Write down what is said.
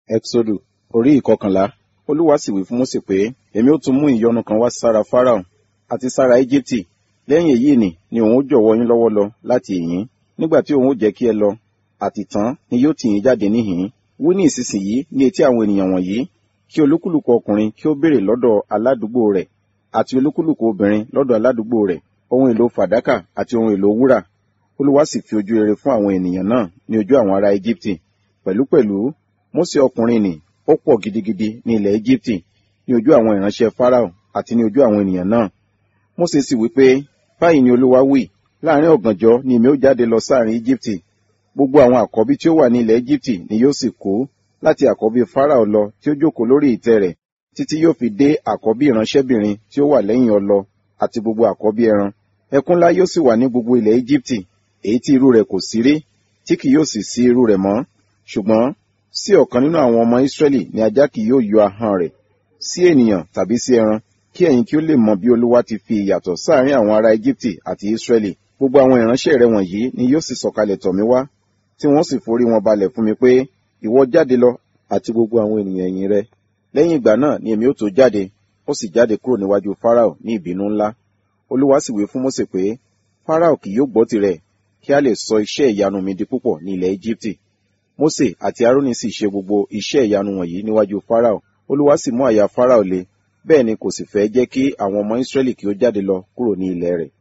Ẹ́xódù orí ìkọkànlá Olúwa sì wí fún Mósè pé, Èmi ó tún mú ìyọnu kan wá sára Fáráò àti sára Íjíbítì. Lẹ́yìn èyí nì ni òun ó jọ̀wọ́ yín lọ́wọ́ lọ láti ìhín. Nígbà tí òun ó jẹ́ kí ẹ lọ, àtìtán ni yóò tì yín jáde níhìn-ín. Wí ní ìsinsìnyí ní etí àwọn ènìyàn wọ̀nyí, kí olúkúlùkù ọkùnrin kí ó béèrè lọ́dọ̀ aládùúgbò rẹ̀, àti olúkúlùkù obìnrin lọ́dọ̀ aládùúgbò rẹ̀, ohun èlò fàdákà àti ohun èlò wúrà. Olúwa sì fi ojú rere fún àwọn ènìyàn náà ní ojú àwọn ará Íjíbítì. Pẹ̀lúpẹ̀lú, Mósè ọkùnrin nì ó pọ̀ gidigidi ní ilẹ̀ Íjíbítì ní ojú àwọn ìránṣẹ́ Fáráò àti ní ojú àwọn ènìyàn náà. Mósè sì wí pé, báyìí ni Olúwa wí, láàrin ọ̀gànjọ́ ni èmi ó jáde lọ sáàrin Íjíbítì. Gbogbo àwọn àkọ́bí tí ó wà ní ilẹ̀ Íjíbítì ni yóò sì kú, láti àkọ́bí Fáráò lọ tí ó jókòó lórí ìtẹ́ rẹ̀, títí yóò fi dé àkọ́bí ìránṣẹ́bìnrin tí ó wà lẹ́yìn ọlọ àti gbogbo àkọ́bí ẹran. Ẹkún ńlá yóò sì wà ní gbogbo ilẹ̀ Íjíbítì, èyí tí irú rẹ̀ kò sí rí, tí kì yóò sì sí irú rẹ̀ mọ́. Ṣùgbọ́n sí ọ̀kan nínú àwọn ọmọ Ísírẹ́lì ni ajá kì yóò yọ ahọ́n rẹ̀, sí ènìyàn tàbí sí ẹran, kí ẹ̀yin kí ó lè mọ bí Olúwa ti fi ìyàtọ̀ sáàrin àwọn ará Íjíbítì àti Ísírẹ́lì. Gbogbo àwọn ìránṣẹ́ rẹ̀ wọ̀nyí ni yóò sì sọ̀kalẹ̀ tọ̀ mí wá, tí wọ́n sì forí wọn balẹ̀ fún mi pé, ìwọ jáde lọ àti gbogbo àwọn ènìyàn ẹ̀yìn rẹ. Lẹ́yìn ìgbà náà ni èmi ó tó jáde, ó sì jáde kúrò níwájú Fáráò ní ìbínú ńlá. Olúwa sì wí fún Mósè pé, Fáráò kì yóò gbọ́ tirẹ̀, kí a lè sọ iṣẹ́ ìyanu mi di púpọ̀ ní ilẹ̀ Íjíbítì. Mósè àti Árónì sì ṣe gbogbo iṣẹ́ ìyanu wọ̀nyí níwájú Fáráò. Olúwa sì mú àyà Fáráò le, bẹ́ẹ̀ ni kò sì fẹ́ jẹ́ kí àwọn ọmọ Ísírẹ́lì kí ó jáde lọ kúrò ní ilẹ̀ rẹ̀.